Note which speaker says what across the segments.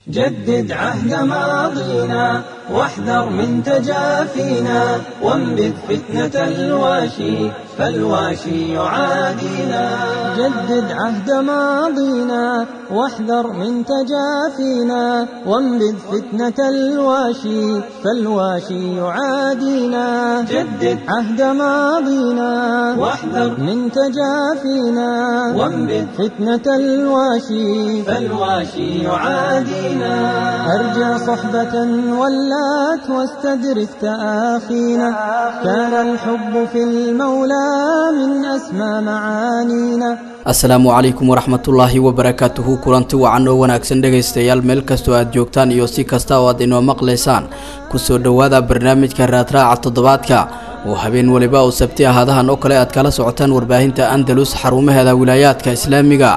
Speaker 1: جدد عهد ماضينا واحذر من تجافينا وانبذ فتنة الواشي فالواشي يعادينا جدد عهد ماضينا واحذر من تجافينا وانبذ فتنة الواشي فالواشي يعادينا جدد عهد ماضينا واحذر من تجافينا وانبذ فتنة الواشي فالواشي يعادينا أرجى صحبة ولات واستدرك تآخينا كان الحب في المولى من أسمى معانينا
Speaker 2: asalaamu calaykum waraxmatullaahi wabarakaatuhu kulanti wacan oo wanaagsan dhegaystayaal meel kastoo aad joogtaan iyo si kasta oo aad inoo maqlaysaan kusoo dhowaada barnaamijka raadraaca toddobaadka oo habeen weliba oo sabti ahaadahan oo kale aad kala socotaan warbaahinta andalus xarumaheeda wilaayaadka islaamiga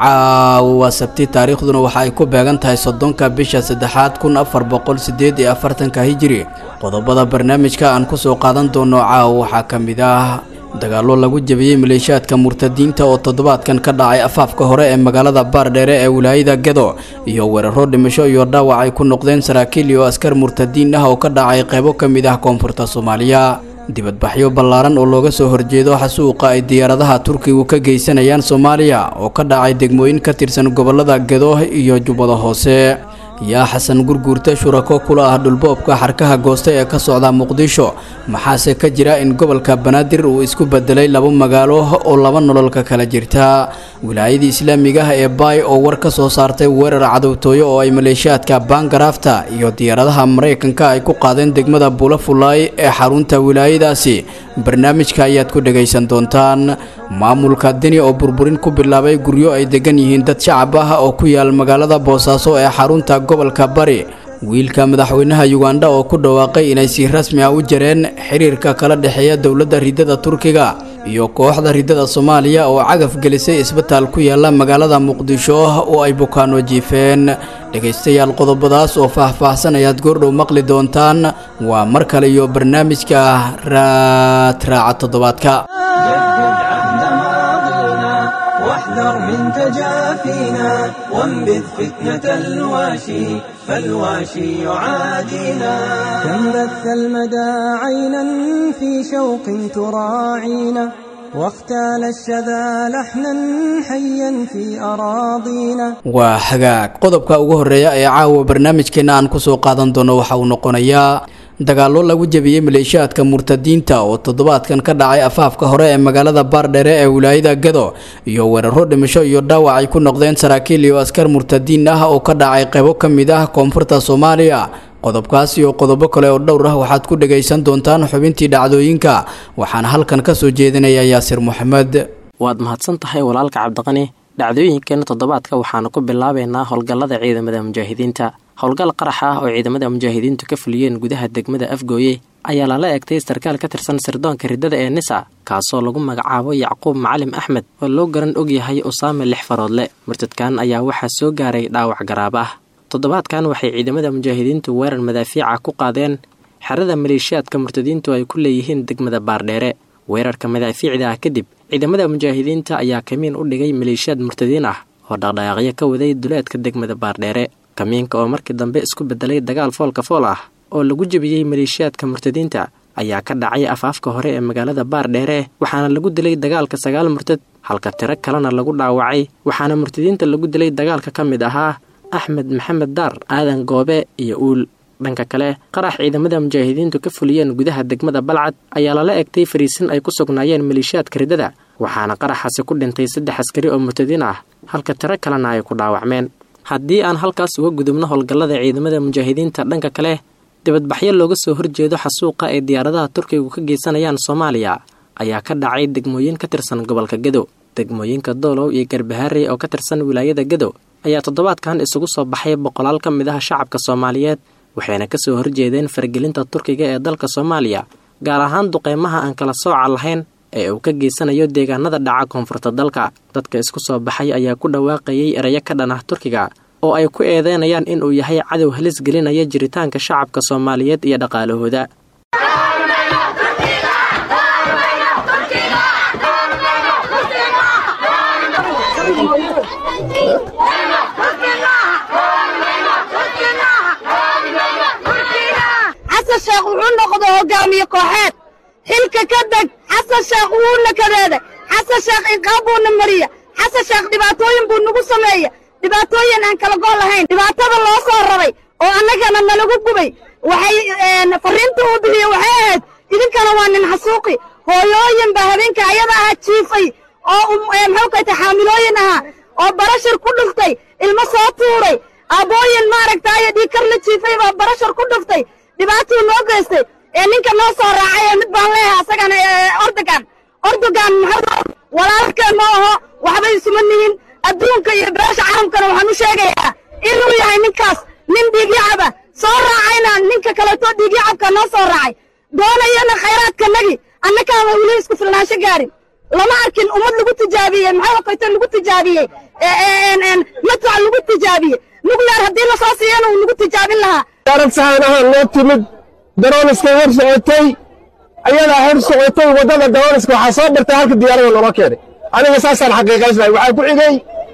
Speaker 2: caawa waa sabti taariikhduna waxa ay ku beegan tahay soddonka bisha saddexaad kun afar boqol sideed iyo afartanka hijiri qodobada barnaamijka aan kusoo qaadan doono caawa waxaa ka mid ah dagaallo lagu jebiyey maleeshiyaadka murtadiinta oo toddobaadkan ka dhacay afaafka hore ee magaalada baardheere ee wilaayada gedo iyo weeraro dhimasho iyo dhaawac ay ku noqdeen saraakiil iyo askar murtadiin ah oo ka dhacay qaybo ka mid ah koonfurta soomaaliya dibadbaxyo ballaaran oo looga soo horjeedo xasuuqa ay diyaaradaha turkigu ka geysanayaan soomaaliya oo ka dhacay degmooyin ka tirsan gobolada gedo iyo jubbada hoose yaa xasan gurguurta shurako kula ah dhulboobka xarkaha goosta ee ka socda muqdisho maxaase ka jira in gobolka banaadir uu isku bedelay laba magaalo oo laba nololka kala jirta wilaayadii islaamiga ah ee baay oo war ka soo saartay weerar cadowtooyo oo ay maleeshiyaadka baangaraafta iyo diyaaradaha maraykanka ay ku qaadeen degmada buulafulaay ee xarunta wilaayadaasi barnaamijka ayaad ku dhagaysan doontaan maamulka deni oo burburin ku bilaabay guryo ay degan yihiin dad shacab ah oo ku yaal magaalada boosaaso ee xarunta gobolka bari wiilka madaxweynaha yugandha oo ku dhawaaqay inay si rasmi ah u jareen xiriirka kala dhexeeya dowladda ridada turkiga iyo kooxda ridada soomaaliya oo cagaf gelisay isbitaal ku yaala magaalada muqdisho oo ay bukaano jiifeen dhegaystayaal qodobadaas oo faah-faahsan ayaad goordhow maqli doontaan waa mar kale iyo barnaamijka raadraaca toddobaadka
Speaker 1: واحذر من تجافينا وانبذ فتنة الواشي فالواشي يعادينا كم بث المدى عينا في شوق تراعينا واختال الشذا لحنا حيا في أراضينا
Speaker 2: waa hagaag qodobka ugu horeeya ee caawa barnaamijkeena aan kusoo qaadan doono waxa uu noqonayaa dagaallo lagu jebiyey maleeshiyaadka murtadiinta oo toddobaadkan ka dhacay afaafka hore ee magaalada baardheere ee wilaayada gado iyo weeraro dhimasho iyo dhaawac ay ku noqdeen saraakiil iyo askar murtadiin ah oo ka dhacay qaybo ka mid ah koonfurta soomaaliya qodobkaas iyo qodobo kale oo dhowr ah waxaad ku dhagaysan doontaan xubintii dhacdooyinka waxaana halkan ka soo jeedinaya yaasir moxamed
Speaker 3: waad mahadsan tahay walaalka cabdiqani dhacdooyinkeena toddobaadka waxaanu ku bilaabaynaa howlgallada ciidamada mujaahidiinta howlgal qarax ah oo ciidamada mujaahidiintu ka fuliyeen gudaha degmada afgooye ayaa lala egtay sarkaal ka tirsan sirdoonka riddada ee nisa kaasoo lagu magacaabo yacquub macalim axmed oo loo garan og yahay usaame lix faroodle murtadkan ayaa waxaa soo gaaray dhaawac garaab ah toddobaadkan waxay ciidamada mujaahidiintu weerar madaafiica ku qaadeen xerada maleeshiyaadka murtadiintu ay ku leeyihiin degmada baardheere weerarka madaafiicda ah kadib ciidamada mujaahidiinta ayaa kamiin u dhigay maleeshiyaad murtadiin ah oo dhaqdhaqaaqyo ka waday duleedka degmada baardheere kamiinka oo markii dambe isku bedelay dagaal foolka fool ah oo lagu jebiyey maleeshiyaadka murtadiinta ayaa ka dhacay afaafka hore ee magaalada baardheere waxaana lagu dilay dagaalka sagaal murtad halka tiro kalena lagu dhaawacay waxaana murtadiinta lagu dilay dagaalka ka mid ahaa axmed maxamed daar aadan goobe iyo uul dhanka kale qarax ciidamada mujaahidiintu ka fuliyeen gudaha degmada balcad ayaa lala egtay fariisin ay ku sugnaayeen maleeshiyaadka riddada waxaana qaraxaasi ku dhintay saddex askari oo murtadiin ah halka tiro kalena ay ku dhaawacmeen haddii aan halkaas uga gudubno howlgallada ciidamada mujaahidiinta dhanka kale dibadbaxyo looga soo horjeedo xasuuqa ay diyaaradaha turkigu ka geysanayaan soomaaliya ayaa ka dhacay degmooyin ka tirsan gobolka gedo degmooyinka doolow iyo garbaharey oo ka tirsan wilaayada gedo ayaa toddobaadkan isugu soo baxay boqolaal ka mid ah shacabka soomaaliyeed waxayna kasoo horjeedeen faragelinta turkiga ee dalka soomaaliya gaar ahaan duqeymaha aan kala sooca lahayn ee uu ka geysanayo deegaanada dhaca koonfurta dalka dadka isku soo baxay ayaa ku dhawaaqayay erayo ka dhan ah turkiga oo ay ku eedeynayaan inuu yahay cadow halis gelinaya jiritaanka shacabka soomaaliyeed iyo dhaqaalahooda
Speaker 4: hogaamiye kooxeed xilka ka deg xasan sheekh wuuna kadeeda xasan sheekh inqaab buuna mariya xasan sheekh dhibaatooyin buu nagu sameeya dhibaatooyin aan kala gool lahayn dhibaatada loo soo rabay oo annagana nalagu gubay waxay farriinta uu bixiye waxay ahayd idinkana waa nin xasuuqi hooyooyin baa habeenka ayada ahaa jiifay oo muxuu kayta xaamilooyin ahaa oo barashar ku dhuftay ilmo soo tuuray aabbooyin maaragtaayo dhiikar la jiifay baa barashar ku dhuftay dhibaatuu noo geystay ee ninka noo soo raacay ee mid baan leeyahay asagana ordogan ordogan muxuu walaalkeen ma aho waxbay isuma nihin adduunka iyo beesha carabkana waxaan u sheegayaa inuu yahay ninkaas nin dhiigyacaba soo raacayna ninka kaleeto dhiigyacabka noo soo raacay doonayana khayraadkanagi annakaama weli isku filnaansho gaarin lama arkin ummad lagu tijaabiyey maxaa kayto lagu tijaabiyey madfac lagu tijaabiyey nugleer haddii lasoo siiyana uu nagu tijaabin lahaa
Speaker 5: diyaarad sahaan ahaan noo timid darooniskay hor socotay ayadaa hor socotay waddada darooniska waxaa soo bartay halka diyaarada loola keenay aniga saasaan xaqiiqaysnahay waxaa ku xigay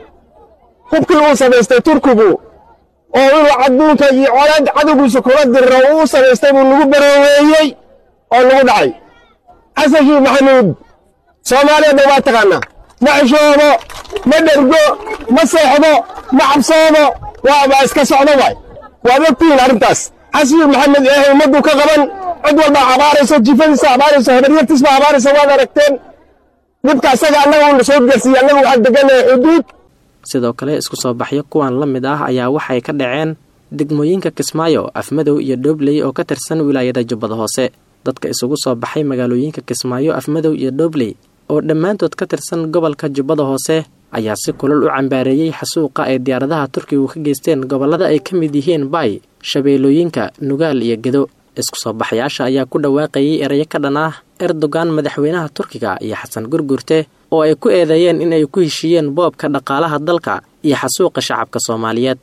Speaker 5: hubkii uu samaystay turkigu oo inuu adduunka iyo colaad cadowgiisa kula diriro uu samaystay buu lagu barooweeyey oo lagu dhacay xasan shiikh maxamuud soomaaliya dhan waa taqaanaa ma xishoodo ma dhergo ma seexdo ma cabsoodo waaba iska socdo waay waad ogtihiin arrintaas xasan shiikh maxamed eehay ummaddu ka qaban cid walba abaarayso jifadiisa abaarayso habaryartiisba abaaraysa waad aragteen dhibka asaga annaga uuna soo gaarsiiye annagu waxaan deganahay xuduud
Speaker 3: sidoo kale isku soo baxyo kuwan la mid ah ayaa waxay ka dhaceen degmooyinka kismaayo afmadow iyo dhoobley oo ka tirsan wilaayada jubbada hoose dadka isugu soo baxay magaalooyinka kismaayo afmadow iyo dhoobley oo dhammaantood ka tirsan gobolka jubbada hoose ayaa si kulal u cambaareeyey xasuuqa ay diyaaradaha turkigu ka geysteen gobollada ay ka mid yihiin baay shabeellooyinka nugaal iyo gedo isku soo baxayaasha ayaa ku dhawaaqayay erayo ka dhan ah erdogan madaxweynaha turkiga iyo xasan gurgurte oo ay ku eedeeyeen in ay ku heshiiyeen boobka dhaqaalaha dalka iyo xasuuqa shacabka soomaaliyeed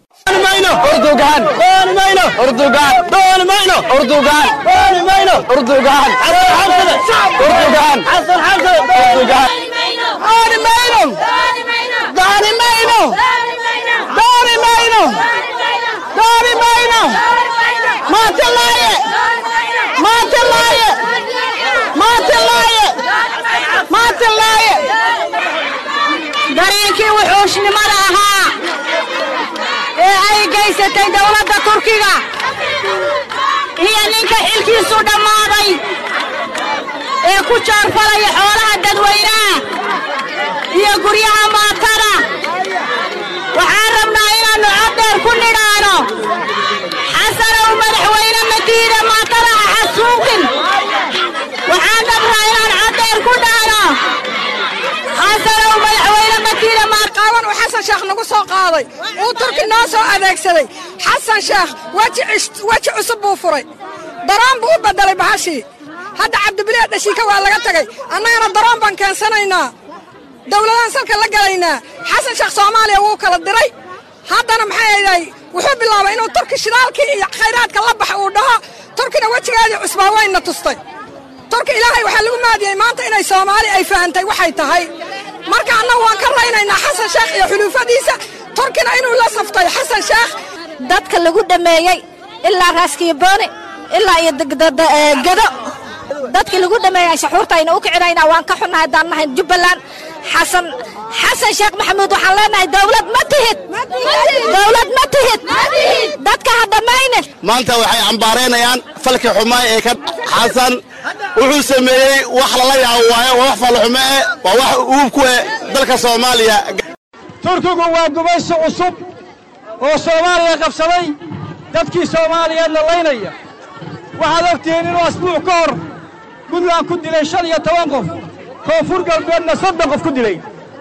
Speaker 4: dareenkii wuxuushnimada ahaa ee ay gaysatay dowladda turkiga iyo ninka xilkiisu dhammaaday ee ku joorfalaya xoolaha dadweynaha iyo guryaha maatada waxaan rabnaa inaannu coddheer ku nidhaano xasanow madaxweyne madiina maatada ha xasuuqin waxaan rabnaa inaan coddheer ku dhahno xasanow madaxweyne madiina
Speaker 6: qaawan uu xasan sheekh nagu soo qaaday uu turki noo soo adeegsaday xasan sheekh weji cusub buu furay daroon buu u beddelay bahashii hadda cabdibilee dhashiika waa laga tegay annagana daroon baan keensanaynaa dowladaan salka la galaynaa xasan sheekh soomaaliya wuu kala diray haddana maxay ayday wuxuu bilaabay inuu turki shidaalkii iyo khayraadka la baxa uu dhaho turkina wejigeedii cusbaa wayna tustay turki ilaahay waxaa lagu maadiyey maanta inay soomaali ay fahantay waxay tahay marka annagu waan ka raynaynaa xasan sheekh iyo xuluufadiisa turkina inuu la saftay xasan sheekh
Speaker 4: dadka lagu dhameeyey ilaa raaskiibooni ilaa iyo gado dadkii lagu dhameeyey shaxuurtayna u kicinaynaa waan ka xunnahay haddaan nahay jubbaland xasan xasan sheekh maxamuud waxaan leenahay dowlad ma tihid dowlad ma tihid dadka ha dhammaynin
Speaker 7: maanta waxay cambaaraynayaan falkii xumaa ee ka xasan wuxuu sameeyey wax lala yaabo waayo waa wax falxumo eh waa wax uub ku eh dalka soomaaliya
Speaker 5: turkigu waa gumaysi cusub oo soomaaliya qabsaday dadkii soomaaliyeedna laynaya waxaad ogtihiin inuu asbuuc ka hor puntland ku dilay shan iyo toban qof koonfur galbeedna soddon qof ku dilay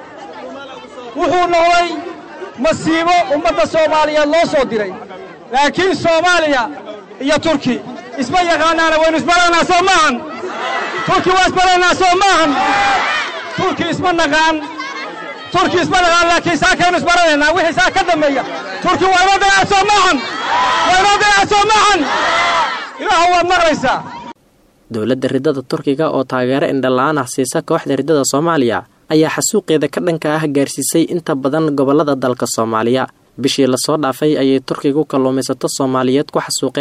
Speaker 5: wuxuu noqday masiibo ummadda soomaaliyeed loo soo diray laakiin soomaaliya iyo turki isma yaqaanaana waynu isbaraynaa soo maahan turki waa isbaraynaa soo maahan turki isma naqaan turki isma naqaan laakiin saakaynu isbaranaynaa wixii saa ka dambeeya turki waa inoo dayaca soo maahan waa inoo dayaca soo maahan ilaahu waad maqlaysaa
Speaker 3: dowladda riddada turkiga oo taageero indhala-aan ah siisa kooxda riddada soomaaliya ayaa xasuuqeeda ka dhanka ah gaarsiisay inta badan gobollada dalka soomaaliya bishii lasoo dhaafay ayay turkigu kalluumaysato soomaaliyeed ku xasuuqeen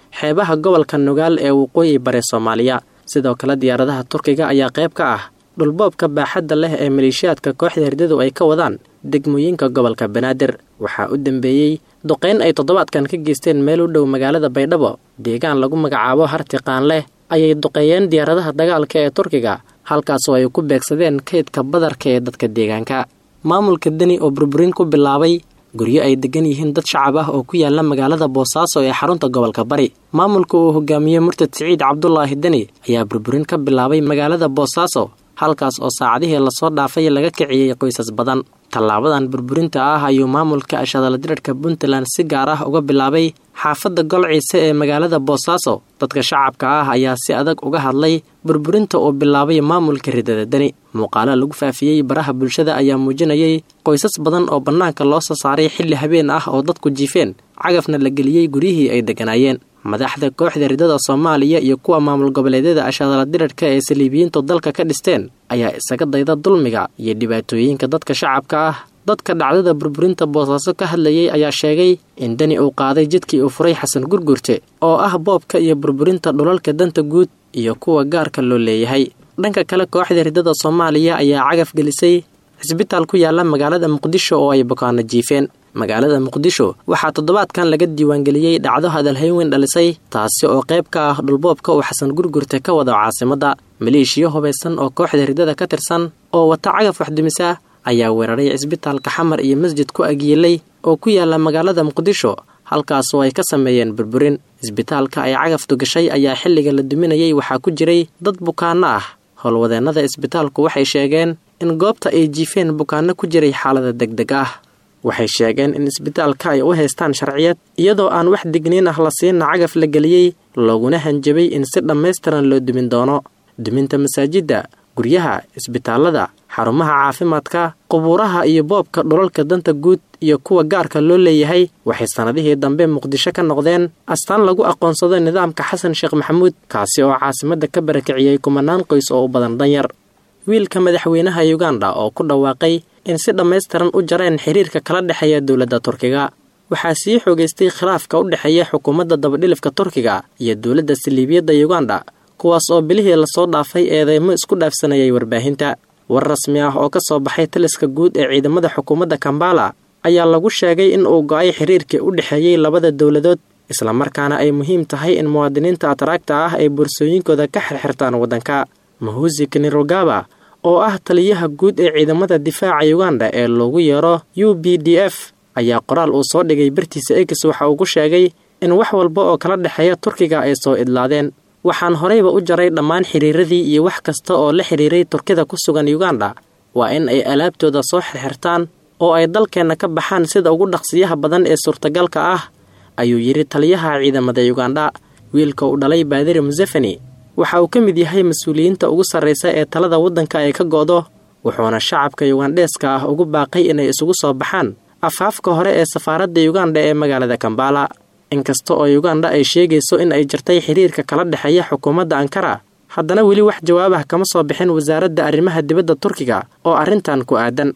Speaker 3: xeebaha gobolka nugaal ee waqooyi bare soomaaliya sidoo kale diyaaradaha turkiga ayaa qayb ka ah dhulboobka baaxadda leh ee maleeshiyaadka kooxda herdadu ay ka wadaan degmooyinka gobolka banaadir waxaa u dambeeyey duqayn ay toddobaadkan ka geysteen meel u dhow magaalada baydhabo deegaan lagu magacaabo hartiqaan leh ayay duqeeyeen diyaaradaha dagaalka ee turkiga halkaasoo ay ku beegsadeen kaydka badarka ee dadka deegaanka maamulka deni oo burburin ku bilaabay guryo ay degan yihiin dad shacab ah oo ku yaala magaalada boosaaso ee xarunta gobolka bari maamulka uu hogaamiyey murtad siciid cabdulaahi deni ayaa burburin ka bilaabay magaalada boosaaso halkaas oo saacadihii lasoo dhaafay laga kiciyey qoysas badan tallaabadan burburinta ah ayuu maamulka ashadaladirarhka puntland si gaar ah uga bilaabay xaafadda golciise ee magaalada boosaaso dadka shacabka ah ayaa si adag uga hadlay burburinta uu bilaabay maamulka ridada deni muuqaalo lagu faafiyey baraha bulshada ayaa muujinayay qoysas badan oo bannaanka loo soo saaray xilli habeen ah oo dadku jiifeen cagafna la geliyey guryihii ay degganaayeen madaxda kooxda ridada soomaaliya iyo kuwa maamul goboleedyada ashadaladirarhka ee saliibiyiintu dalka ka dhisteen ayaa isaga dayda dulmiga iyo dhibaatooyinka dadka shacabka ah dadka dhacdada burburinta boosaaso ka hadlayay ayaa sheegay in deni uu qaaday jidkii uu furay xasan gurgurte oo ah boobka iyo burburinta dhulalka danta guud iyo kuwa gaarka loo leeyahay dhanka kale kooxda ridada soomaaliya ayaa cagaf gelisay cisbitaal ku yaala magaalada muqdisho oo ay bukaano jiifeen magaalada muqdisho waxaa toddobaadkan laga diiwaangeliyey dhacdo hadalhayn weyn dhalisay taasi oo qayb ka ah dhulboobka uu xasan gurgurte ka wado caasimadda maleeshiyo hubaysan oo kooxda ridada ka tirsan oo wata cagaf waxdumisa ayaa weeraray cisbitaalka xamar iyo masjid ku agyeelay oo ku yaala magaalada muqdisho halkaasoo ay ka sameeyeen burburin cisbitaalka ay cagaftu gashay ayaa xilliga la duminayay waxaa ku jiray dad bukaanno ah howlwadeennada isbitaalku waxay sheegeen in goobta ay jiifeen bukaanno ku jiray xaalada degdeg ah waxay sheegeen in isbitaalka ay u haystaan sharciyad iyadoo aan wax digniin ah la siinna cagaf la geliyey looguna hanjabay in si dhammaystiran loo dumin doono duminta masaajidda guryaha isbitaallada xarumaha caafimaadka qubuuraha iyo boobka dhulalka danta guud iyo kuwa gaarka loo leeyahay waxay sannadihii dambe muqdisho ka noqdeen astaan lagu aqoonsado nidaamka xasan sheekh maxamuud kaasi oo caasimadda ka barakiciyey kumanaan qoys oo u badan danyar wiilka madaxweynaha yuganda oo ku dhawaaqay in si dhammaystiran u jareen xiriirka kala dhexeeya dowladda turkiga waxaa sii xoogaystay khilaafka u dhexeeya xukuumadda dabadhilifka turkiga iyo dowladda saliibiyadda yuganda kuwaas oo bilihii lasoo dhaafay eedeymo isku dhaafsanayay warbaahinta war rasmi ah oo ka soo baxay taliska guud ee ciidamada xukuumadda kambala ayaa lagu sheegay in uu go-ay xiriirkii u dhexeeyey labada dowladood islamarkaana ay muhiim tahay in muwaadiniinta atraagta ah ay boorsooyinkooda ka xirxirtaan waddanka mahusi kanirogaba oo ah taliyaha guud ee ciidamada difaaca yuganda ee loogu yeero u b d f ayaa qoraal uu soo dhigay bartiisa ex waxa uu ku sheegay in wax walba oo kala dhexeeya turkiga ay soo idlaadeen waxaan horeyba u jaray dhammaan xiriiradii iyo wax kasta oo la xiriiray turkida ku sugan yuganda waa in ay alaabtooda soo xirxirtaan oo ay dalkeenna ka baxaan sida ugu dhaqsiyaha badan ee suurtagalka ah ayuu yidhi taliyaha ciidamada yuganda wiilka uu dhalay baadiri musefeni waxa uu ka mid yahay mas-uuliyiinta ugu sarraysa ee talada waddanka ay ka go'do wuxuuna shacabka yugandheeska ah ugu baaqay inay isugu soo baxaan afaafka hore ee safaaradda yuganda ee magaalada kambala inkasta oo yuganda ay sheegayso in ay jirtay xiriirka kala dhexeeya xukuumadda ankara haddana weli wax jawaabah kama soo bixin wasaaradda arrimaha dibadda turkiga oo arrintan ku aadan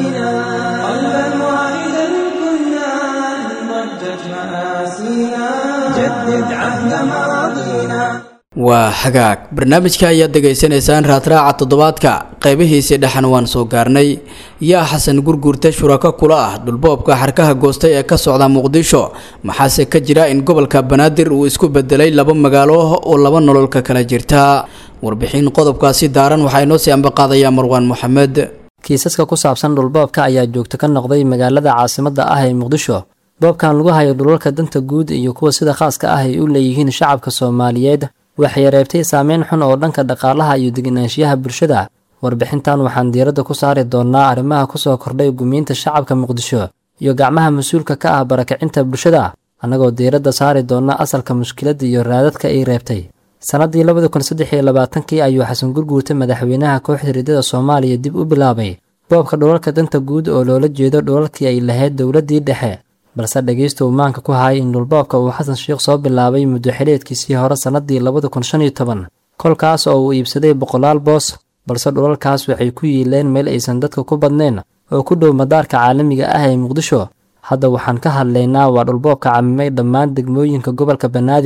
Speaker 2: waa hagaag barnaamijka ayaad degaysanaysaan raadraaca toddobaadka qaybihiisii dhexan waan soo gaarnay yaa xasan gurguurta shurako kula ah dhulboobka xarkaha goostay ee ka socda muqdisho maxaase ka jira in gobolka banaadir uu isku bedelay laba magaalo oo laba nololka kala jirta warbixin qodobkaasi daaran waxaa inoo sii ambaqaadaya marwaan moxamed
Speaker 8: kiisaska ku saabsan dhulboobka ayaa joogto ka noqday magaalada caasimadda ah ee muqdisho boobkan lagu hayo dhulalka danta guud iyo kuwa sida khaaska ah ay u leeyihiin shacabka soomaaliyeed waxay reebtay saameyn xun oo dhanka dhaqaalaha iyo deganaanshiyaha bulshada warbixintan waxaan diiradda ku saari doonnaa arrimaha ku soo kordhay gumiinta shacabka muqdisho iyo gacmaha mas-uulka ka ah barakacinta bulshada annagoo diiradda saari doonna asalka mushkiladda iyo raadadka ay reebtay sannaddii labada kun saddex iyo labaatankii ayuu xasan gurguurta madaxweynaha kooxda riddada soomaaliya dib u bilaabay boobka dhulalka danta guud oo loola jeedo dhulalkii ay lahayd dowladdii dhexe balse dhegaysta uu maanka ku hayay in dhulboobka uu xasan sheikh soo bilaabay muddo xileedkiisii hore sannaddii labada kun shan iyo toban kolkaas oo uu iibsaday boqolaal boos balse dhulalkaas waxay ku yiileen meel aysan dadka ku badnayn oo ku dhow madaarka caalamiga ah ee muqdisho hadda waxaan ka hadlaynaa waa dhulboobka camimay dhammaan degmooyinka gobolka banaadir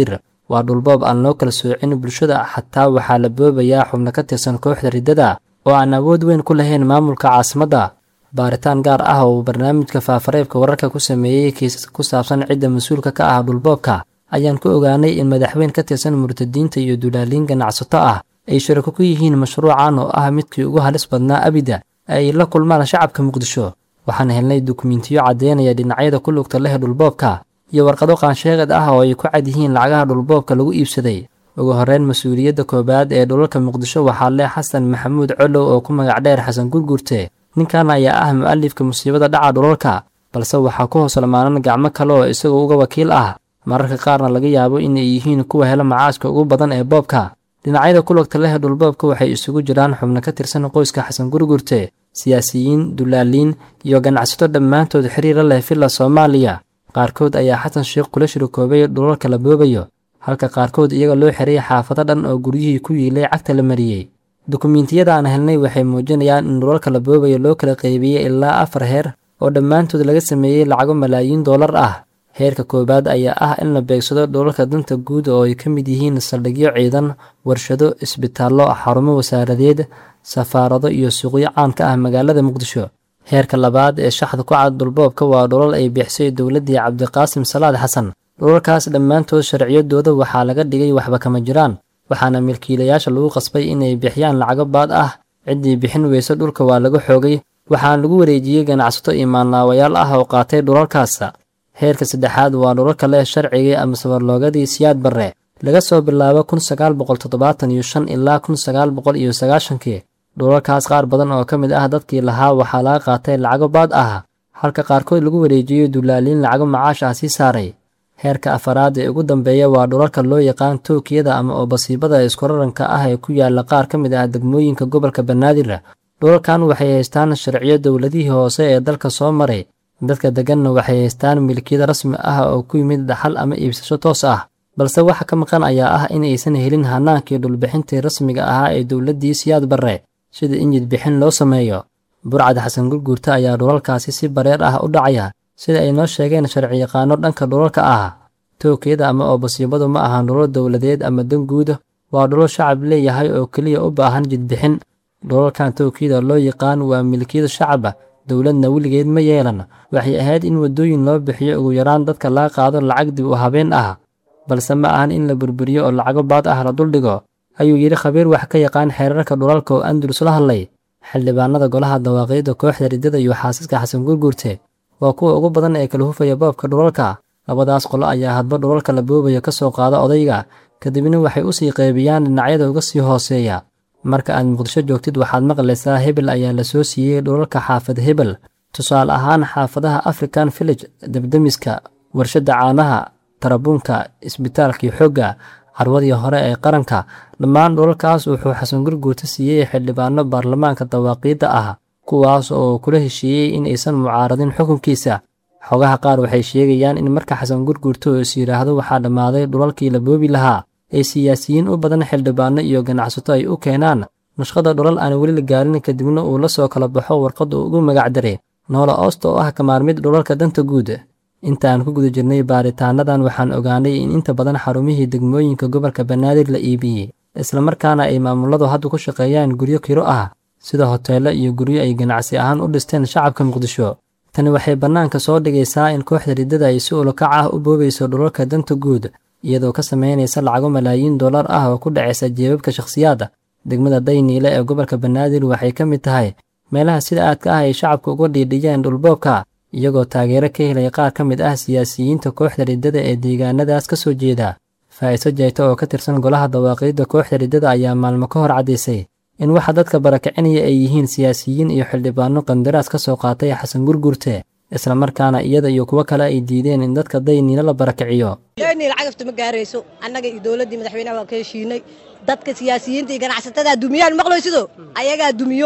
Speaker 8: waa dhulboob aan loo kala soocin bulshada xataa waxaa la boobayaa xubno ka tirsan kooxda riddada oo aan awood weyn ku lahayn maamulka caasimadda baaritaan gaar ah oo uu barnaamijka faafareebka wararka ku sameeyey kiisaska ku saabsan cidda mas-uulka ka ah dhulboobka ayaan ku ogaanay in madaxweyn ka tirsan murtadiinta iyo dulaaliin ganacsato ah ay sharako ku yihiin mashruucan oo ah midkii ugu halis badnaa abida ay la kulmaan shacabka muqdisho waxaan helnay dukumentiyo caddeynaya dhinacyada ku lugta leh dhulboobka iyo warqado qaansheegad ah oo ay ku cad yihiin lacagaha dhulboobka lagu iibsaday ugu horreyn mas-uuliyadda koowaad ee dhulalka muqdisho waxaa leh xasan maxamuud colow oo ku magac dheer xasan gurgurte ninkan ayaa ah mu-alifka musiibada dhaca dhulalka balse waxaa ku hoos lamaanan gacmo kale oo isagoo uga wakiil ah mararka qaarna laga yaabo inay yihiin kuwa hela macaashka ugu badan ee boobka dhinacyada ku lugta leh dhulboobka waxay isugu jiraan xubno ka tirsan qoyska xasan gurgurte siyaasiyiin dulaaliin iyo ganacsato dhammaantood xiriira leh villa soomaaliya qaarkood ayaa xasan sheekh kula shirikoobay dhulalka la boobayo halka qaarkood iyaga loo xereeyay xaafado dhan oo guryihii ku yiilay cagta la mariyey dukumiintiyada aan helnay waxay muujinayaan in dhulalka la boobayo loo kala qaybiyey ilaa afar heer oo dhammaantood laga sameeyey lacago malaayiin dollar ah heerka koowaad ayaa ah in la beegsado dhulalka danta guud oo ay ka mid yihiin saldhigyo ciidan warshado isbitaallo xarumo wasaaradeed safaarado iyo suuqyo caan ka ah magaalada muqdisho heerka labaad ee shaxda ku cad dhulboobka waa dhulal ay bixisay dowladdii cabdiqaasim salaad xasan dhulalkaas dhammaantood sharciyadooda waxaa laga dhigay waxba kama jiraan waxaana milkiilayaasha lagu qasbay inay bixiyaan lacago baad ah ciddii bixin weyse dhulka waa laga xoogay waxaana lagu wareejiyey ganacsato imaanlaawayaal ah oo qaatay dhulalkaas heerka saddexaad waa dhulalka leh sharcigii ama sabarloogadii siyaad barre laga soo bilaabo kun sagaal boqol toddobaatan iyo shan ilaa kun sagaal boqol iyo sagaashankii dhulalkaas qaar badan oo ka mid ah dadkii lahaa waxaa laga qaatay lacago baad ah halka qaarkood lagu wareejiyey dulaaliin lacago macaash ah sii saaray heerka afaraad ee ugu dambeeya waa dhulalka loo yaqaan tookiyada ama oo basiibada iskuraranka ah ee ku yaala qaar ka mid ah degmooyinka gobolka banaadir dhulalkan waxay haystaan sharciyo dowladihii hoose ee dalka soo maray dadka degganna waxay haystaan milkiyada rasmi ah oo ku yimid dhaxal ama iibsasho toos ah balse waxa ka maqan ayaa ah in aysan helin hanaankii dhulbixintii rasmiga ahaa ee dowladdii siyaad barre sida injid bixin loo sameeyo burcad xasan gurguurta ayaa dhulalkaasi si bareer ah u dhacaya sida ay noo sheegeen sharciyaqaano dhanka dhulalka ah tookiyada ama oo basiibadu ma ahan dhulal dowladeed ama dan guud waa dhulal shacab leeyahay oo keliya u baahan jidbixin dhulalkan tookiyada loo yaqaan waa milkiyada shacaba dowladna weligeed ma yeelan waxay ahayd in waddooyin loo bixiyo ugu yaraan dadka laga qaado lacag dib u habeen ah balse ma ahan in la burburiyo oo lacago baad ah la duldhigo ayuu yidhi khabiir wax ka yaqaan xeerarka dhulalka oo andalus la hadlay xildhibaanada golaha dawaaqiidda kooxda riddada iyo xaasiska xasan gurguurte waa kuwa ugu badan ee kala hufaya boobka dhulalka labadaas qolo ayaa hadba dhulalka la boobayo ka soo qaada odayga kadibna waxay u sii qaybiyaan dhinacyada uga sii hooseeya marka aad muqdisho joogtid waxaad maqlaysaa hebel ayaa la soo siiyey dhulalka xaafad hebel tusaale ahaan xaafadaha african village debdemiska warshadda caanaha tarabuunka isbitaalkii xoogga carwadii hore ee qaranka dhammaan dhulalkaas wuxuu xasan gurguurta siiyey xildhibaano baarlamaanka dawaaqiidda ah kuwaas oo kula heshiiyey in aysan mucaaradin xukunkiisa xogaha qaar waxay sheegayaan in marka xasan gurguurta oo is yidhaahdo waxaa dhammaaday dhulalkii la boobi lahaa ay siyaasiyiin u badan xildhibaano iyo ganacsato ay u keenaan nashqada dhulal aan weli la gaarin kadibna uu la soo kala baxo warqad uu ugu magacdaray noola oosta oo ah kamaarmid dhulalka danta guud intaan ku guda jirnay baaritaanadan waxaan ogaanay in inta badan xarumihii degmooyinka gobolka banaadir la iibiyey islamarkaana ay maamuladu hadda ku shaqeeyaan guryo kiro ah sida hoteello iyo guryo ay ganacsi ahaan u dhisteen shacabka muqdisho tani waxay bannaanka soo dhigaysaa in kooxda riddada ay si ulukac ah u boobayso dhulalka danta guud iyadoo ka samaynaysa lacago malaayiin dollar ah oo ku dhacaysa jeebabka shakhsiyaadda degmada dayniile ee gobolka banaadir waxay ka mid tahay meelaha sida aadka ah ay shacabka uga dhiidhiyeen dhulboobka iyagoo taageero ka helaya qaar ka mid ah siyaasiyiinta kooxda riddada ee deegaanadaas ka soo jeeda faa'iiso jayta oo ka tirsan golaha dawaaqiidda kooxda riddada ayaa maalmo ka hor caddaysay in waxa dadka barakicinaya ay yihiin siyaasiyiin iyo xildhibaano qandaraas ka soo qaatay xasan gurgurte islamarkaana iyada iyo kuwo kale ay diideen in dadka dayniile la barakiciyo
Speaker 9: dayniil cagafta ma gaarayso annaga iyo dowladdii madaxweynaha waan ka heshiinay dadka siyaasiyiinta iyo ganacsatada dumiyaan maqlaysido ayagaa dumiyo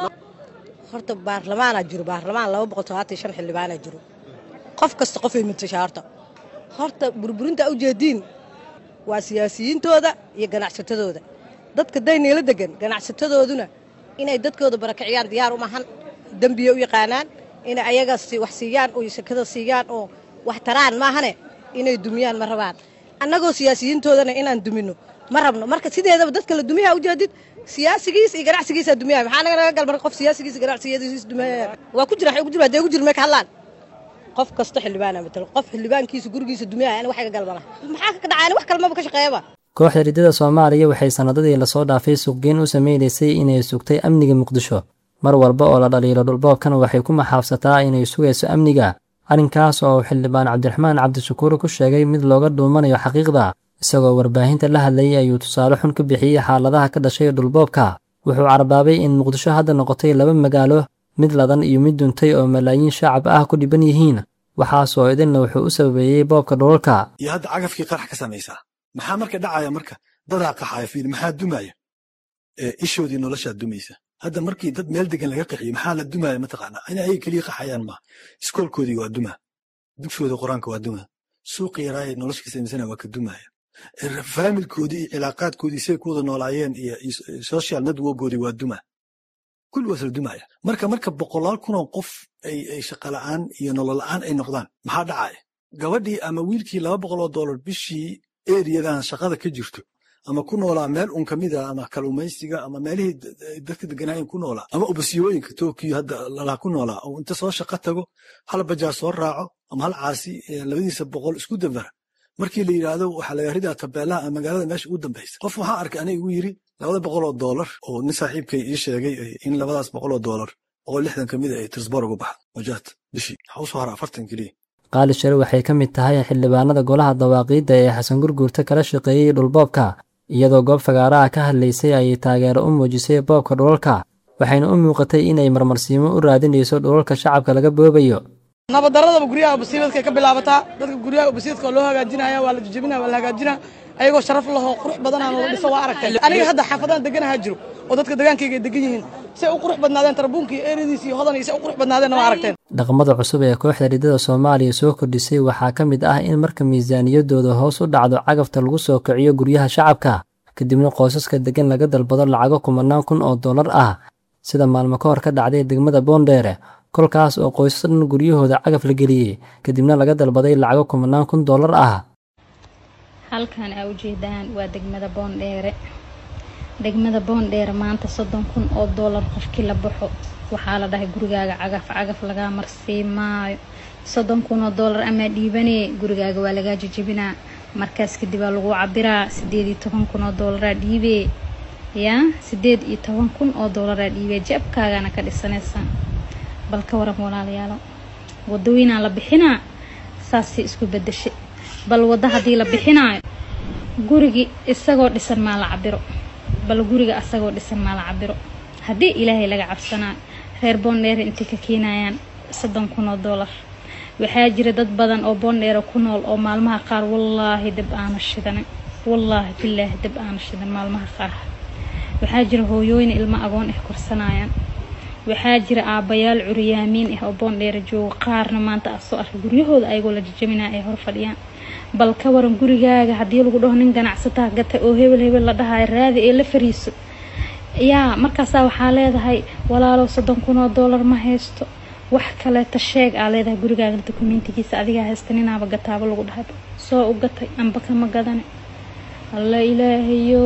Speaker 9: horta baarlamaanaa jiro baarlamaan laba boqol todobaatan shan xildhibaanaa jiro qof kasta qofay matashaa horta horta burburinta ujeediin waa siyaasiyiintooda iyo ganacsatadooda dadka dayniila degan ganacsatadooduna inay dadkooda barakiciyaan diyaar umahan dembiya u yaqaanaan inay ayaga wax siiyaan oo sakada siiyaan oo wax taraan maahane inay dumiyaan ma rabaan annagoo siyaasiyiintoodana inaan dumino ma rabno marka sideedaba dadka la dumiyaa ujeedid siyaasigiis iyo ganacsigiisa dumiyaya maxaa naga naga galmar qof siyaasigiis iyo ganacsigiisa dumiyaya waa ku jira ku jira dee ku jira may ka hadlaan qof kasta xildhibaana matalo qof xildhibaankiisa gurigiisa dumiyaya ani waxa ka galmana maxaa ka dhacay ani wax kalmaba ka shaqeeyaba
Speaker 8: kooxda riddada soomaaliya waxay sannadadii lasoo dhaafay suuqgeyn u sameynaysay inay sugtay amniga muqdisho mar walba oo la dhaliilo dhulboobkan waxay ku maxaabsataa inay sugayso amniga arrinkaas oo uu xildhibaan cabdiraxmaan cabdishakuur ku sheegay mid looga dhuumanayo xaqiiqda isagoo warbaahinta la hadlayay ayuu tusaale xun ka bixiyey xaaladaha ka dhashay dhulboobka wuxuu carbaabay in muqdisho hadda noqotay laba magaalo mid ladan iyo mid duntay oo malaayiin shacab ah ku dhiban yihiin waxaasoo idinna wuxuu u sababeeyey boobka dhulalka
Speaker 10: iyo hadda cagafkii qarax ka samaysaa maxaa marka dhacaya marka dadaa qaxaya fiil maxaa dumaya ishoodii noloshaa dumaysa hadda markii dad meel degan laga qaxiyo maxaa la dumaya mataqaanaa in ayaga keliya qaxayaan maaha iskoolkoodii waa duma dugshooda qur-aanka waa duma suuqa yaraaye nolosha ka samaysana waa ka dumaya faamilkoodii iyo cilaaqaadkoodii say ku wada noolaayeen iyo social networkoodii waa duma kulli waas la dumaya marka marka boqolaal kunoo qof ay shaqala'aan iyo nolola'aan ay noqdaan maxaa dhacaya gabadhii ama wiilkii laba boqoloo dollar bishii eriyadan shaqada ka jirto ama ku noolaa meel un ka mid a ama kalumaysiga ama meelihii dadka deganaayen ku noolaa ama ubasiyooyinka tokiyo hadda lalaa ku noolaa oo inta soo shaqo tago hal bajaa soo raaco ama hal caasi labadiisa boqol isku dambara markii la yidhaahdo waxaa laga ridaa tabeelaha magaalada meesha ugu dambaysa qof waxaa arkay aniga igu yiri labada boqoloo doolar oo nin saaxiibkay ii sheegay in labadaas boqoloo doolar boqol lixdan ka mid a ay trisbor uga baxdo wajaad bishii waxaa usoo hara afartan keliya
Speaker 8: qaali share waxay ka mid tahay xildhibaanada golaha dawaaqiidda ee xasan gurguurta kala shaqeeyey dhulboobka iyadoo goob fagaaraha ka hadlaysay ayay taageero u muujisay boobka dhulalka waxayna u muuqatay inay marmarsiimo u raadinayso dhulalka shacabka laga boobayo
Speaker 11: nabaddaradaba guryaha ubasiibadka ka bilaabataa dadka guryaha ubasiidka oo loo hagaajinaya waa la jijabinaya waa la hagaajinaya ayagoo sharaf lahoo qurux badanaan la dhiso waa aragtay aniga hadda xaafadahan deganaha jiro oo dadka degaankayga ay degan yihiin say u qurux badnaadeen tarabuunka iyo eeradiis iyo hodan iyo say u qurux badnaadeenna waa aragteen
Speaker 8: dhaqamada cusub ee kooxda riddada soomaaliya soo kordhisay waxaa ka mid ah in marka miisaaniyadooda hoos u dhacdo cagafta lagu soo kiciyo guryaha shacabka kadibna qoysaska degan laga dalbado lacago kumanaan kun oo dollar ah sida maalmo ka hor ka dhacday degmada boondheere kolkaas oo qoysas dhan guryahooda cagaf la geliyey kadibna laga dalbaday lacago kumanaan kun dollar ah
Speaker 12: halkan aa ujeedaan waa degmada boondheere degmada boondheere maanta soddon kun oo dollar qofkii la baxo waxaa la dhahay gurigaaga cagaf cagaf lagaa marsii maayo soddon kun oo dollar amaa dhiibanee gurigaaga waa lagaa jijabinaa markaas kadib aa lagu cabiraa sideed iyo toban kun oo dollaraa dhiibee yaa sideed iyo toban kun oo dollaraa dhiibee jabkaagana ka dhisanaysaa bal ka waran walaalayaalo waddaweynaa la bixinaa saasay isku bedeshay bal wadda haddii la bixinaayo gurigii isagoo dhisan maa la cabiro bal guriga asagoo dhisan maa la cabiro haddii ilaahay laga cabsanaayo reer boondheere intay ka keenayaan soddon kun oo dollar waxaa jira dad badan oo boondheere ku nool oo maalmaha qaar wallaahi dab aana shidanin wallaahi bilaahi dab aana shidan maalmaha qaar waxaa jira hooyooyin ilmo agoon ah korsanayaan waxaa jira aabbayaal curyaamiin ah oo boondheere jooga qaarna maanta ah soo arkay guryahooda ayagoo la jajabinaa ay hor fadhiyaan bal ka waran gurigaaga haddii lagu dhaho nin ganacsataa gata oo hebel hebel la dhahayo raadi ee la fariiso yaa markaasaa waxaa leedahay walaalow soddon kun oo dollar ma haysto wax kaleeta sheeg aa leedahay gurigaaga dokumentigiisa adigaa haysta ninaaba gataaba lagu dhahay soo u gatay amba kama gadane alla ilaahayo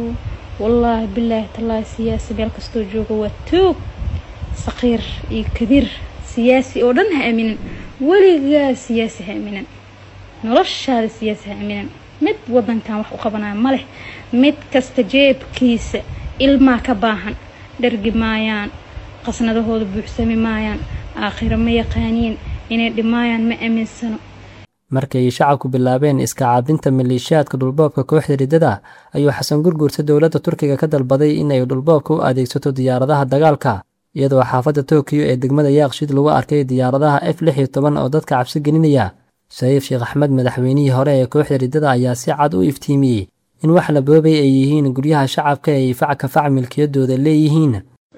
Speaker 12: wallaahi bilaahi tallaahi siyaasi meel kastoo jooga waa toog saqiir iyo kabiir siyaasi oo dhan ha aaminin weligaa siyaasi ha aaminin noloshaada siyaasi ha aaminin mid wadankan wax u qabanaya ma leh mid kasta jeebkiisa ilmaa ka baahan dhargi maayaan qasnadahooda buuxsami maayaan aakhiro ma yaqaaniin inay dhimaayaan ma aaminsano
Speaker 8: markay shacabku bilaabeen iska caabinta maleeshiyaadka dhulboobka kooxda riddada ayuu xasan gurguurta dowladda turkiga ka dalbaday inay dhulboobka u adeegsato diyaaradaha dagaalka iyadoo xaafadda tokiyo ee degmada yaaqshid lagu arkay diyaaradaha f lix iyo toban oo dadka cabsi gelinaya shariif sheekh axmed madaxweynihii hore ee kooxda riddada ayaa si cad u iftiimiyey in wax la boobay ay yihiin guryaha shacabka ay fac ka fac milkiyadooda leeyihiin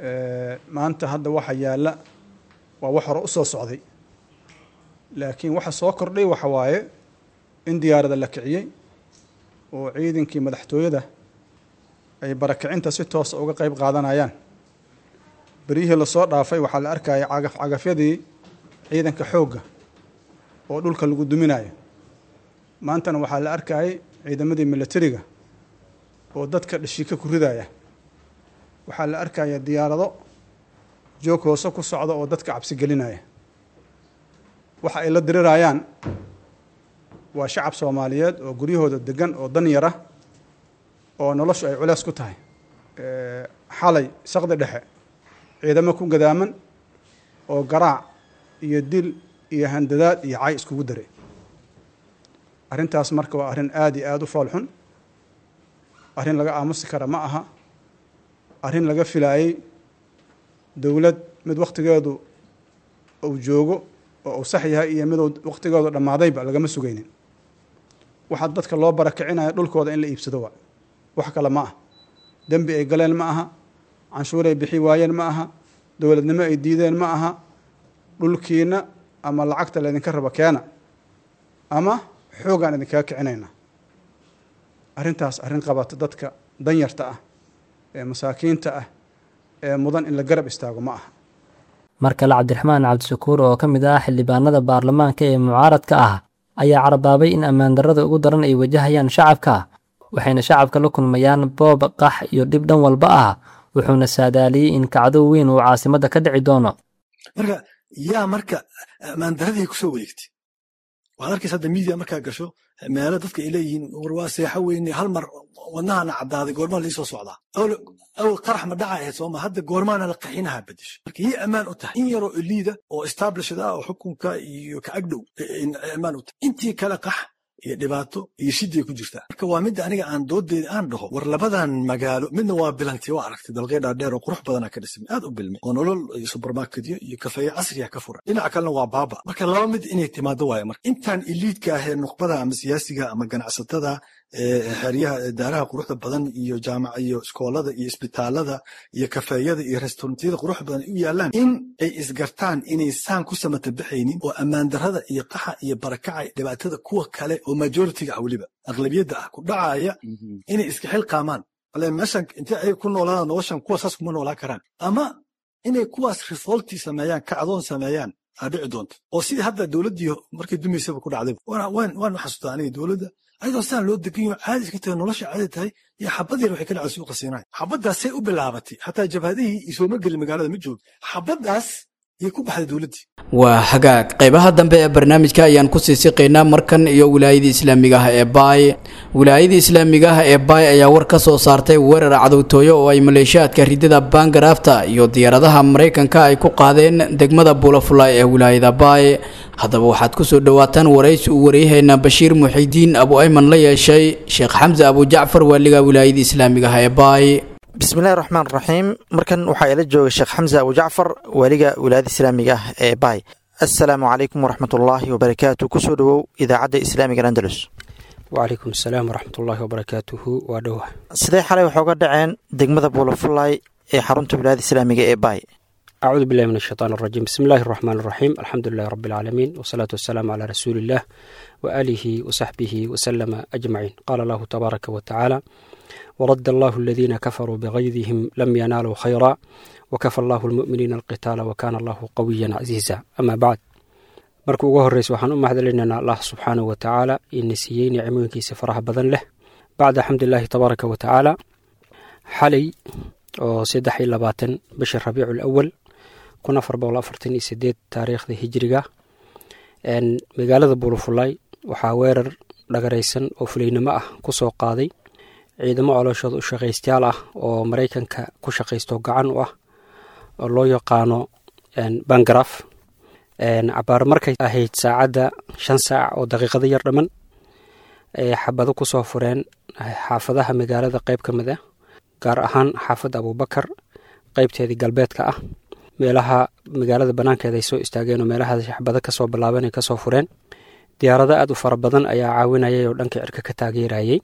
Speaker 13: maanta hadda waxa yaalla waa wax hore u soo socday laakiin waxa soo kordhay waxa waaye in diyaarada la kiciyey oo ciidankii madaxtooyada ay barakicinta si toosa uga qayb qaadanayaan beryihii lasoo dhaafay waxaa la arkayay cagaf cagafyadii ciidanka xoogga oo dhulka lagu duminayo maantana waxaa la arkayay ciidamadii militariga oo dadka dhashiika ku ridaya waxaa la arkaya diyaarado joog hoose ku socda oo dadka cabsi gelinaya waxa ay la dirirayaan waa shacab soomaaliyeed oo guryahooda degan oo dan yara oo noloshu ay culeys ku tahay xalay saqdi dhexe ciidamo ku gadaaman oo garaac iyo dil iyo handadaad iyo cay iskugu daray arrintaas marka waa arrin aada iyo aada u fool xun arrin laga aamusi kara ma aha arrin laga filaayey dowlad mid wakhtigeedu uu joogo oo uu sax yahay iyo miduu wakhtigeedu dhammaadayba lagama sugaynin waxaa dadka loo barakicinayo dhulkooda in la iibsado waa wax kale ma aha dembi ay galeen ma aha canshuuray bixi waayeen ma aha dowladnimo ay diideen ma aha dhulkiina ama lacagta laydinka rabo keena ama xoogaan idinkaga kicinayna arrintaas arrin qabato dadka danyarta ah ee masaakiinta ah ee mudan in la garab istaago ma aha
Speaker 8: mar kale cabdiraxmaan cabdishakuur oo ka mid ah xildhibaanada baarlamaanka ee mucaaradka ah ayaa carabaabay in ammaandarrada ugu daran ay wajahayaan shacabka waxayna shacabka la kulmayaan boob qax iyo dhib dhan walba ah wuxuuna saadaaliyey in kacdo weyn uu caasimadda ka dhici doono
Speaker 10: marka yaa marka ammaandaradii kusoo wareegtay waxaad arkaysa hadda miidia markaa gasho meelo dadka ay leeyihiin war waa seexo weyne hal mar wadnahana caddaaday goormaa liisoo socdaa awal qarax ma dhaca ahayd sooma hadda goormaana la qaxinaha bedesho marka yay ammaan u tahay in yaroo eliida oo establishad ah oo xukunka iyo ka agdhow ammaan u tahay intii kale qax iyo dhibaato iyo shiday ku jirtaa marka waa midda aniga aan doodeeda aan dhaho war labadan magaalo midna waa bilanti waa aragtay dalqey dhaadheer oo qurux badana ka dhismay aad u bilmay oo nolol iyo subermarketyo iyo kafeeye casriya ka furan dhinaca kalena waa baaba marka laba mid inay timaado waaye marka intaan iliidka ahee nuqbada ama siyaasiga ama ganacsatada xeryaha daaraha quruxda badan iyo jaamac iyo iskoolada iyo isbitaalada iyo kafeeyada iyo restaurantyada quruxda badan ay u yaalaan in ay isgartaan inay saan ku samata baxaynin oo ammaan darrada iyo qaxa iyo barakaca dhibaatada kuwa kale oo majoritiga ah weliba aqlabiyadda ah ku dhacaya inay iska xil qaamaan ale meeshan intee ay ku noolaadaan noloshan kuwa saas kuma noolaan karaan ama inay kuwaas revolti sameeyaan kacdoon sameeyaan aa dhici doonta oo sidii hadda dowladdii markay dumaysaba ku dhacday waan xasuustaa aniga dowladda ayadoo sidaan loo degan yaho caadi iska tahay nolosha caadi tahay iyo xabad yar waxay ka dhacay suuqa siinaay xabaddaasay u bilaabatay xataa jabhadihii isooma gelin magaalada ma joogo xabaddaas yay ku baxday dowladdii
Speaker 2: waa hagaag qaybaha dambe ee barnaamijka ayaan ku sii siqaynaa markan iyo wilaayadii islaamiga ah ee baay wilaayadii islaamiga ah ee baay ayaa war ka soo saartay weerar cadowtooyo oo ay maleeshiyaadka ridada baangaraafta iyo diyaaradaha maraykanka ay ku qaadeen degmada buulafulay ee wilaayada baay haddaba waxaad ku soo dhowaataan waraysi uu waryaheena bashiir muxidiin abu ayman la yeeshay sheekh xamse abu jacfar waaliga wilaayadii islaamiga ah ee baay
Speaker 14: bismillahi raxmaan raxiim markan waxaa ila jooga sheekh xamse abu jacfar waaliga wilaayada islaamiga ah ee baay assalaamu calaykum waraxmatullaahi wabarakaatu kusoo dhowow idaacadda islaamiga andalus
Speaker 15: wacalaykum asalaam waraxmatullaahi wabarakaatuhu waa dhowa
Speaker 14: sidee xalay waxooga dhaceen degmada buulafulay ee xarunta wilaayada islaamiga ee baay
Speaker 15: acuudu billahi min ashaytaan arajiim bismi illaahi araxmaan araxiim alxamdu lilahi rabbi alcaalamiin wasalaatu wasalaamu calaa rasuuliillah wa aalihi wasaxbihi wasalama ajmaciin qaala allahu tabaaraka wa tacaala ورد الله الذين كفروا بغيظهم لم ينالوا خيرا وكفى الله المؤمنين القتال وكان الله قويا عزيزا أما بعد marka ugu horreysa waxaan u mahadcelinaynaa allah subxaanahu wa tacaala ina siiyey nicmooyinkiisa faraha badan leh bacda xamdilaahi tabaaraka wa tacaala xalay oo saddex iyo labaatan bisha rabiicu lawal kun afar boqol afartan iyo sideed taariikhda hijiriga magaalada buulufulay waxaa weerar dhagaraysan oo fulaynimo ah ku soo qaaday ciidamo colooshooda u shaqaystayaal ah oo maraykanka ku shaqaysto gacan u ah oo loo yaqaano bangaraf cabaar markay ahayd saacadda shan saac oo daqiiqado yar dhamman ay xabado ku soo fureen xaafadaha magaalada qayb ka mid ah gaar ahaan xaafadda abuubakar qaybteedii galbeedka ah meelaha magaalada bannaankeeda ay soo istaageen oo meelaha xabado kasoo bilaaban ay kasoo fureen diyaarado aad u fara badan ayaa caawinayay oo dhanka cirka ka taageerayay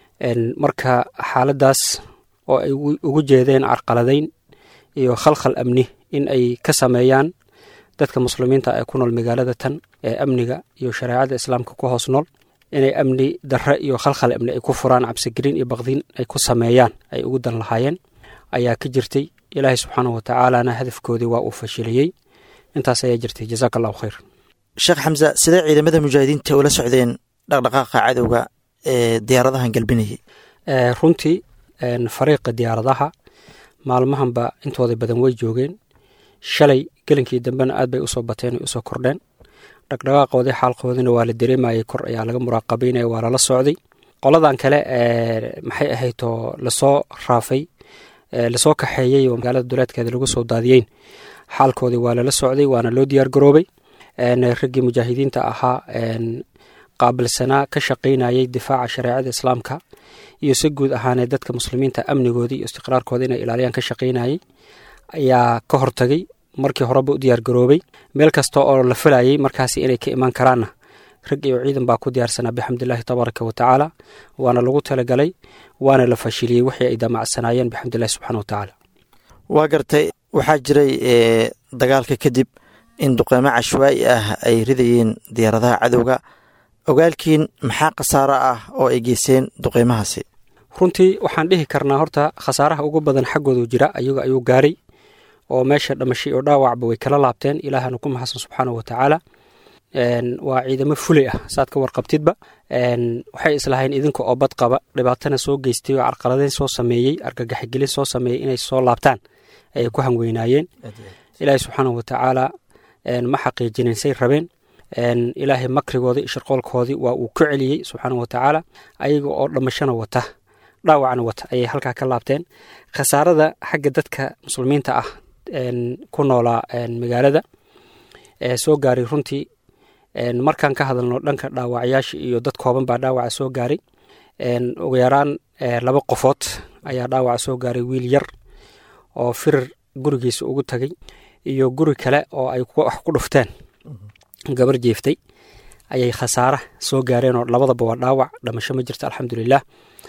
Speaker 15: marka xaaladaas oo ay ugu jeedeen carqaladayn iyo khalkhal amni in ay ka sameeyaan dadka muslimiinta ee ku nool magaalada tan ee amniga iyo shareecada islaamka ku hoos nool inay amni darre iyo khalkhal amni ay ku furaan cabsigelin iyo baqdin ay ku sameeyaan ay ugu dan lahaayeen ayaa ka jirtay ilaahay subxaanahu watacaalana hadafkoodii waa uu fashiliyey intaas ayaa jirtay jazaaka allahu khayr
Speaker 14: sheekh xamse sidee ciidamada mujaahidiinta ula socdeen dhaqdhaqaaqa cadowga ee diyaaradahan galbinayay
Speaker 15: runtii fariiqa diyaaradaha maalmahanba intooda badan way joogeen shalay gelinkii dambena aad bay usoo bateen ay usoo kordheen dhaqdhaqaaqoodii xaalkoodina waa la dareemayay kor ayaa laga muraaqabeynaya waa lala socday qoladan kale maxay ahaydoo lasoo raafay lasoo kaxeeyey oo magaalada duleedkeeda lagu soo daadiyeyn xaalkoodii waa lala socday waana loo diyaar garoobay raggii mujaahidiinta ahaa qaabilsanaa ka shaqaynayay difaaca shareecada islaamka iyo si guud ahaanee dadka muslimiinta amnigoodii iyo istiqraarkooda inay ilaaliyaan ka shaqaynayay ayaa ka hortagay markii horeba u diyaar garoobay meel kasta oo la filayay markaasi inay ka imaan karaanna rag iyo ciidan baa ku diyaarsanaa bixamdillaahi tabaaraka wa tacaala waana lagu talagalay waana la fashiliyey wixii ay damacsanaayeen bixamdillahi subxana wa tacaala
Speaker 14: waa gartay waxaa jiray dagaalka kadib in duqeymo cashwaa'i ah ay ridayeen diyaaradaha cadowga ogaalkiin maxaa khasaaro ah oo ay geysteen duqeymahaasi
Speaker 15: runtii waxaan dhihi karnaa horta khasaaraha ugu badan xaggoodu jira ayaga ayuu gaaray oo meesha dhamashay oo dhaawacba way kala laabteen ilaahana ku maxasan subxaana wa tacaala waa ciidamo fulay ah saad ka warqabtidba waxay islahayn idinka oo bad qaba dhibaatana soo geystay oo carqaladeyn soo sameeyey argagaxigelin soo sameeyey inay soo laabtaan ayay ku hangweynaayeen ilaahay subxaana wa tacaala ma xaqiijinin say rabeen ilaahay makrigoodii iyo shirqoolkoodii waa uu ku celiyey subxaana wa tacaala ayaga oo dhamashana wata dhaawacna wata ayay halkaa ka laabteen khasaarada xagga dadka muslimiinta ah ku noolaa magaalada soo gaaray runtii markaan ka hadalno dhanka dhaawacyaasha iyo dad kooban baa dhaawaca soo gaaray ugu yaraan laba qofood ayaa dhaawaca soo gaaray wiil yar oo firir gurigiisa ugu tagay iyo guri kale oo ay wax ku dhufteen gabar jeeftay ayay khasaara soo gaareen oo labadaba waa dhaawac dhamasho ma jirto alxamdulilah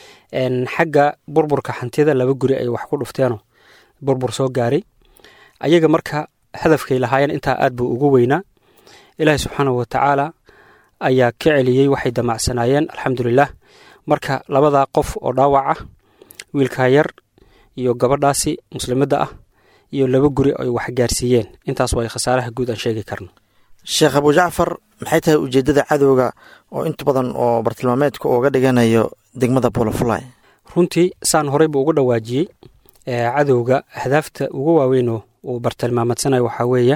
Speaker 15: xagga burburka hantida laba guri ay wax ku dhufteenoo burbur soo gaaray ayaga marka hadafkay lahaayeen intaa aad buu ugu weynaa ilaahi subxaana wa tacaala ayaa ka celiyey waxay damacsanaayeen alxamdulilah marka labadaa qof oo dhaawac ah wiilkaa yar iyo gabadhaasi muslimadda ah iyo laba guri ay wax gaarsiiyeen intaas waa khasaaraha guud aan sheegi karno
Speaker 14: sheekh abu jacfar maxay tahay ujeeddada cadowga oo inta badan oo bartilmaameedka uga dhiganayo degmada buulafulay
Speaker 15: runtii saan horeyba ugu dhawaajiyey cadowga ahdaafta ugu waaweynoo uu bartilmaameedsanayo waxaa weeye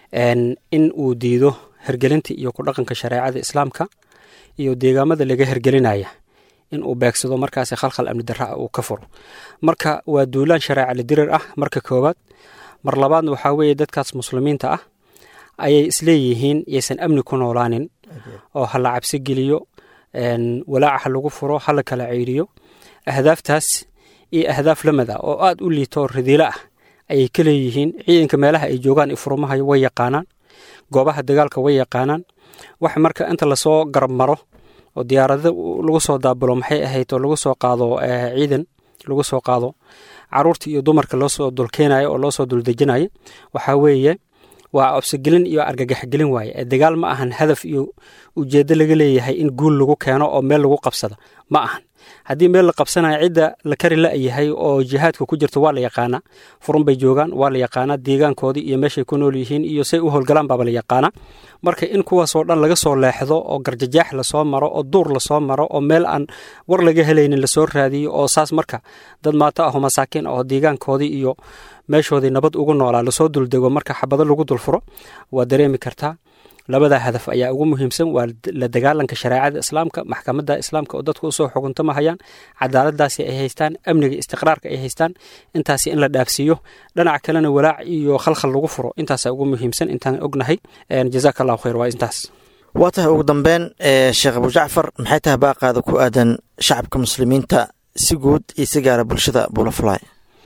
Speaker 15: in uu diido hergelinta iyo ku dhaqanka shareecada islaamka iyo deegaamada laga hergelinaya in uu beegsado markaasi khalkhal amni darra uu ka furo marka waa duulaan shareeca lidirir ah marka koowaad mar labaadna waxaa weeye dadkaas muslimiinta ah ayay isleeyihiin yaysan amni ku noolaanin oo ha la cabsi geliyo walaaca ha lagu furo ha la kala ceyriyo ahdaaftaas iyo ahdaaf lamid ah oo aad u liito ridiilo ah ayay ka leeyihiin ciidanka meelaha ay joogaan ifurumaha way yaqaanaan goobaha dagaalka way yaqaanaan wax marka inta lasoo garab maro oo diyaarado lagu soo daabulo maxay ahayd oo lagu soo qaado ciidan lagu soo qaado caruurta iyo dumarka loosoo dulkeenayo oo loosoo duldejinayo waxaa weeye waa cobsigelin iyo argagaxgelin waaye dagaal ma ahan hadaf iyo ujeeddo laga leeyahay in guul lagu keeno oo meel lagu qabsado ma ahan haddii meel la qabsanayo cidda la kari la-yahay oo jihaadka ku jirta waa la yaqaanaa furun bay joogaan waa la yaqaanaa deegaankoodii iyo meeshay ku nool yihiin iyo say u howlgalaan baaba la yaqaanaa marka in kuwaasoo dhan laga soo leexdo oo garjajaax lasoo maro oo duur lasoo maro oo meel aan war laga helaynin lasoo raadiyo oo saas marka dad maato aho masaakiin aho deegaankoodii iyo meeshoodii nabad ugu noolaa lasoo duldego marka xabado lagu dulfuro waa dareemi kartaa labadaa hadaf ayaa ugu muhiimsan waa la dagaalanka shareecada islaamka maxkamadda islaamka oo dadku usoo xuguntamahayaan cadaaladaasi ay haystaan amniga istiqraarka ay haystaan intaasi in la dhaafsiiyo dhinaca kalena walaac iyo khalkhal lagu furo intaasa ugu muhiimsan intaan ognahay jazaak allahu khayr waa intaas
Speaker 14: waa tahay ugu dambeyn sheekh abu jacfar maxay tahay baaqaada ku aadan shacabka muslimiinta si guud iyo si gaara bulshada buulafulay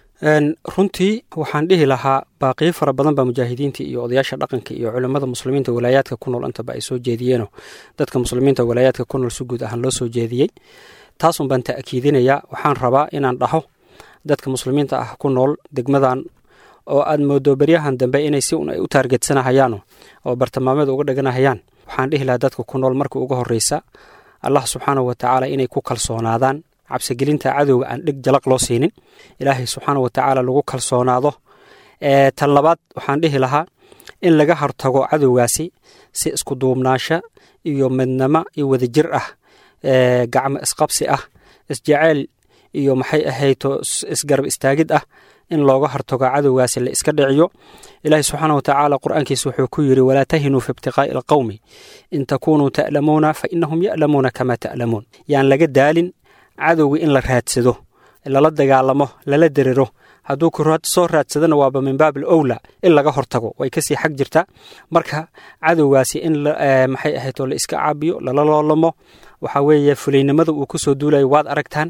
Speaker 15: runtii waxaan dhihi lahaa baaqiyo fara badan baa mujaahidiinta iyo odayaasha dhaqanka iyo culimmada muslimiinta walaayaadka ku nool intaba ay soo jeediyeenoo dadka muslimiinta walaayaadka ku nool si guud ahaan loo soo jeediyey taasun baan ta'kiidinayaa waxaan rabaa inaan dhaho dadka muslimiinta ah ku nool degmadan oo aad moodo beryahan dambe inay si un ay u taargetsanahayaano oo bartilmaameed uga dhiganahayaan waxaan dhihi lahaa dadka ku nool marka ugu horreysa allah subxaanahu wa tacaala inay ku kalsoonaadaan cabsigelinta cadowga aan dhig jalaq loo siinin ilaahay subxaana wa tacaala lagu kalsoonaado tan labaad waxaan dhihi lahaa in laga hortago cadowgaasi si isku duubnaasho iyo midnamo iyo wadajir ah gacmo isqabsi ah isjeceyl iyo maxay ahayto isgarab istaagid ah in looga hortago cadowgaasi la iska dhiciyo ilaahi subxaana watacaala qur-aankiisa wuxuu ku yidhi walaa tahinuu fi ibtiqaa'i alqowmi in takunuu ta'lamuuna fa inahum ya'lamuuna kamaa ta'lamuun yaan laga daalin cadowga in la raadsado lala dagaalamo lala derero hadduu ku soo raadsadana waaba min baab al owla in laga hortago way kasii xag jirta marka cadowgaasi in maxay ahayto la iska caabiyo lala loolamo waxaa weeye fulaynimada uu kusoo duulayo waad aragtaan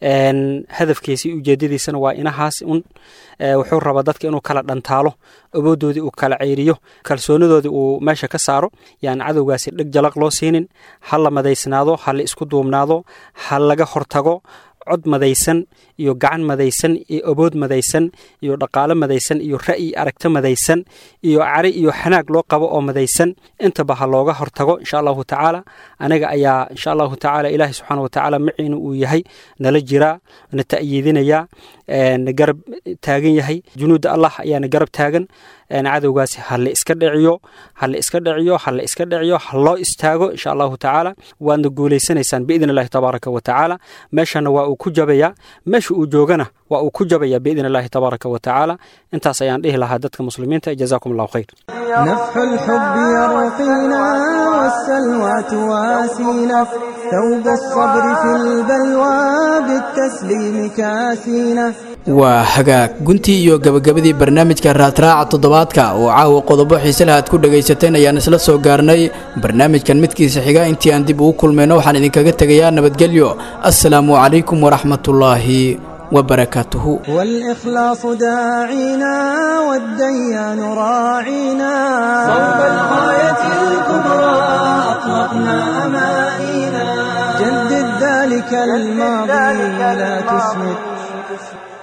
Speaker 15: hadafkiisii ujeedadiisana waa inahaas un wuxuu rabaa dadka inuu kala dhantaalo awoodoodii uu kala ceyriyo kalsoonadoodii uu meesha ka saaro yaan cadowgaasi dheg jalaq loo siinin ha la madaysnaado ha la isku duubnaado ha laga hortago cod madaysan iyo gacan madaysan iyo abood madaysan iyo dhaqaalo madaysan iyo ra'yi aragto madaysan iyo cari iyo xanaag loo qabo oo madaysan intaba ha looga hortago insha allahu tacaala anaga ayaa insha allahu tacaala ilaahi subxaana watacaala maciina uu yahay nala jiraa na ta'yiidinaya na garab taagan yahay junuudda allah ayaana garab taagan cadowgaasi ha la iska dhiciyo ha la iska dhiciyo ha la iska dhiciyo ha loo istaago insha allahu tacaala waadna guulaysanaysaan biidn illahi tabaaraka wa tacaala meeshana waa uu ku jabayaa meesha uu joogana waa uu ku jabaya biidn illahi tabaaraka wa tacaala intaas ayaan dhihi lahaa dadka muslimiinta jazakum allahu khayr
Speaker 1: نفح الحب يرقينا والسلوى تواسينا ثوب الصبر في البلوى بالتسليم كاسينا
Speaker 2: waa hagaag guntii iyo gabagabadii barnaamijka raadraaca toddobaadka oo caawa qodobo xiise leh aad ku dhagaysateen ayaan isla soo gaarnay barnaamijkan midkiisa xiga intii aan dib ugu kulmayno waxaan idinkaga tegayaa nabadgelyo assalaamu calaykum waraxmatullaahi وبركاته
Speaker 1: والإخلاص داعينا والديان راعينا صوب الغاية الكبرى أطلقنا أمانينا جدد ذلك الماضي لا تسمد